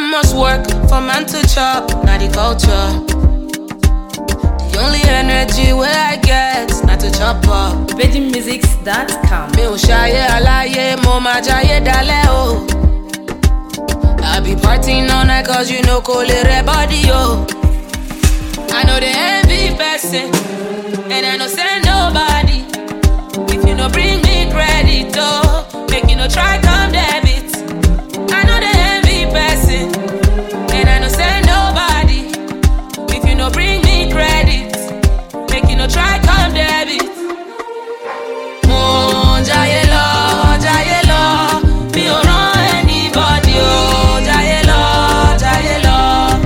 Man must work for man to chop, not the culture. The only energy where I get, not to chop up. VeggieMusics.com. Mi ò ṣayé aláyé, mo máa jayé dalẹ̀ o. I be partying all night cause you know kò lè rẹ body o. I know the envy person, and I know send nobody. If you no bring me credit, oh, make you no try come debit. I know the envy person, and I know send nobody. If you no bring me credit, make you no try come debit. Mo ń jayé lọ, jayé lọ, mi ò rán anybody o. Jayé lọ, jayé lọ.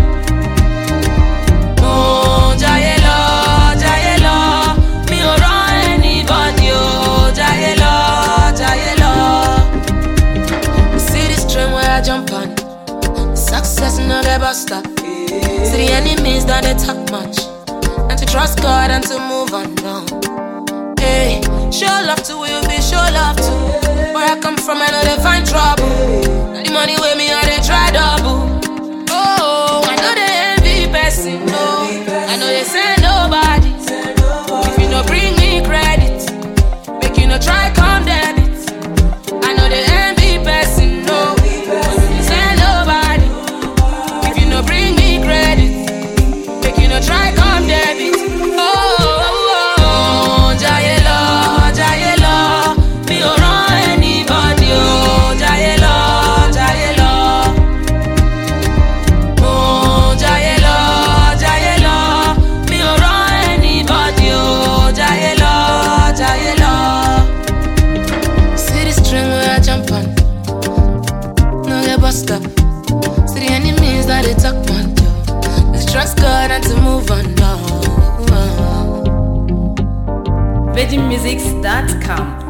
Mo ń jayé lọ, jayé lọ, mi ò rán anybody o. Jayé lọ, jayé lọ. See this train where I jump on, success no get bus stop. See the enemies that they talk much, and to trust God and to move on. No. Hey, show love to who you be, show love to. Where I come from, I know they find trouble. Now the money with me, I they try double. Oh, I know they envy person, no. I know they send nobody. If you no bring me credit, make you no try come debit. I know they envy person, no. They send nobody. If you no bring me credit, make you no try come debit. Oh, oh, oh, jayé lọ, jayé lọ, mi ò rán anybody o. Jayé lọ, jayé lọ. Oh, jayé lọ, jayé lọ, mi ò rán anybody o. Jayé lọ, jayé lọ. See this string where I jump on, no get bust up. See the enemies that they talk on, yo. Let's trust God and to move on, no. VeggieMusics.com.